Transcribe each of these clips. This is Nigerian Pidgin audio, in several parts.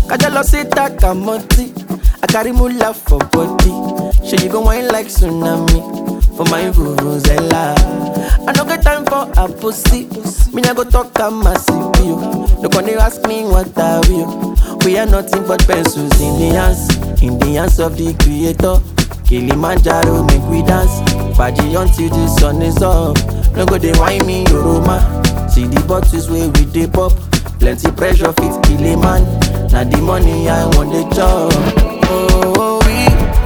Kajalo say takamoti. I carry mula for body. Sure you go wine like tsunami for my vuvuzela. I no get time for a pussy. Me I go talk a massive you. No gonna ask me what I will. We are nothing but pencils in the hands, in the hands of the creator. Kilimanjaro make we dance. Party until the sun is up. No go dey whine me Yoroma. See the bottles where we dey pop. Plenty pressure fit kill a man. Now the money I want the job. Oh, we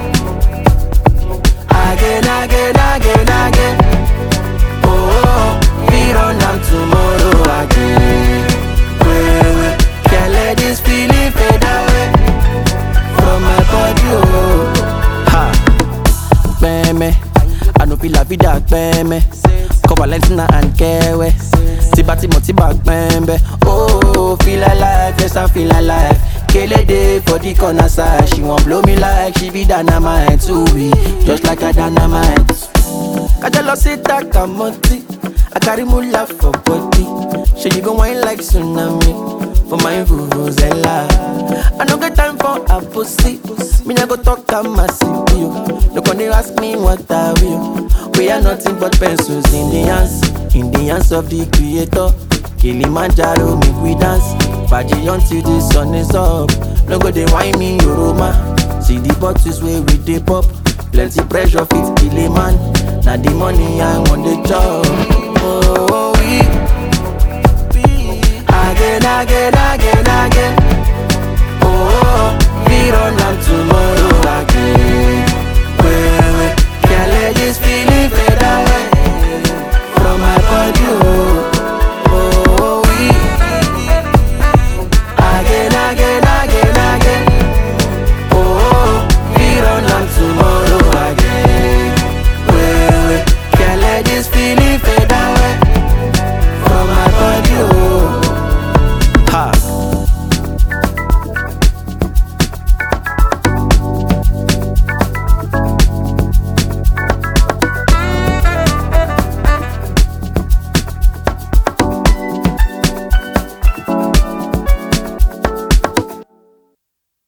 again, again, again, again. Oh, we run am tomorrow again. Wait, wait, can't let this feeling fade away from my body. Oh, ha, peme. I no feel la vida peme. Come Valentina and Kewe. Tiba Timo Tiba pembe. Oh, feel alive, yes I feel alive. Kele day for the corner side. She won't blow me like she be dynamite. Too we just like a dynamite. Kajalo say takamoti. I carry mula for body. Sure you go wine like tsunami for my vuvuzela. I no get time for a pussy. Me I go talk a massive you. No gonna ask me what I will. We are nothing but pencils in the hands, in the hands of the creator. Kilimanjaro make we dance. Party until the sun is up. No go dey whine me Yoroma. See the bottles where we dey pop. Plenty pressure fit kill a man. Now the money I want the job. Oh, we again, again,